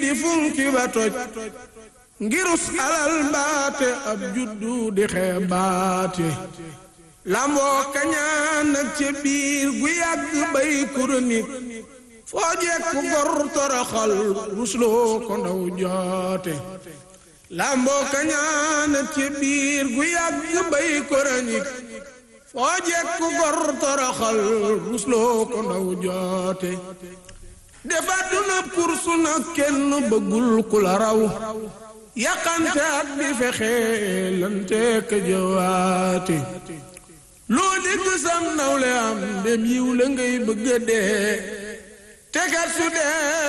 funki ba toj ngirus alal mbaate ab juddu di xeebaate lamboo kañaan nag ca biir gu yàgg bay kuronik foo jekku gor toroxal rusloo ko ndaw joote lamboo kañaan nag ca biir gu yàgg bay kuronik foo jekku gor toroxal rusloo ko ndaw joote defa duna kursu nag kenn bëggul ku la raw yàqante ak di fexe lante ka jëwaate loo dégg sam nawle am dem yiw la ngay bëgga dee tegat su dee